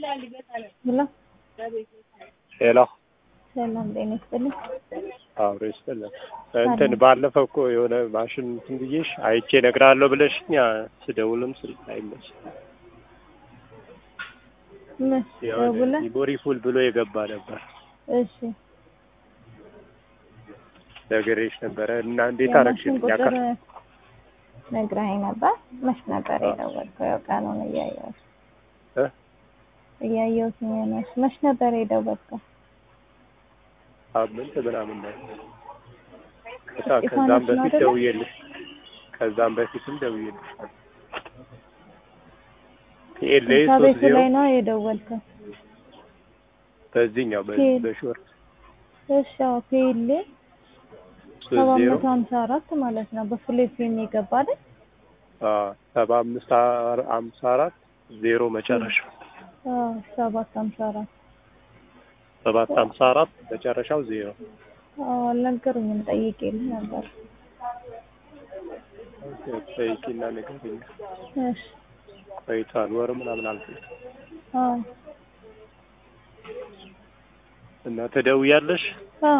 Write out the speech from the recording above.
ሄሎ ሄሎ ሰላም ጤና ይስጥልኝ። አብሮ ይስጥልን። እንትን ባለፈው እኮ የሆነ ማሽን እንትን ብዬሽ አይቼ እነግርሃለሁ ብለሽኝ ያ ስደውልም ስልክ አይመችም። መች የሆነ ደውለህ? ሚሞሪ ፉል ብሎ የገባ ነበር እሺ ነግሬሽ ነበረ እና እንዴት የማሽን አደረግሽልኝ? ቁጥር አካ- ነግረኸኝ ነበር። መች ነበር የደወልከው? ያው ቀኑን እያየሁት እ? እያየሁት ነው። መች መች ነበር የደወልከው? ሳምንት ምናምን ነው። ከዛ እስጢፋኖስ ከዛም ነው በፊት አይደለ? ደውዬልሽ ከዛም በፊትም ደውዬልሽ ፒኤልኤ እዛ ሶስት ቤቱ ዜሮ ላይ ነው የደወልከው? በዚህኛው በ- ፒኤል- በሾርት እሺ አዎ ፔሌ ሶስት ሰባ ዜሮ መቶ ሀምሳ አራት ማለት ነው። በፉል ኤፍኤም የገባ አይደል? አዎ ሰባ አምስት አር- ሀምሳ አራት ዜሮ መጨረሻ አዎ ሰባት ሀምሳ አራት ሰባት ሀምሳ አራት መጨረሻው ዜሮ አዎ አልነገሩኝም። ጠይቄልህ ነበር። ጠይቂና ንገሪኝ። እሺ ቆይቷል ወር ምናምን አልፎ አዎ እና ትደውያለሽ? አዎ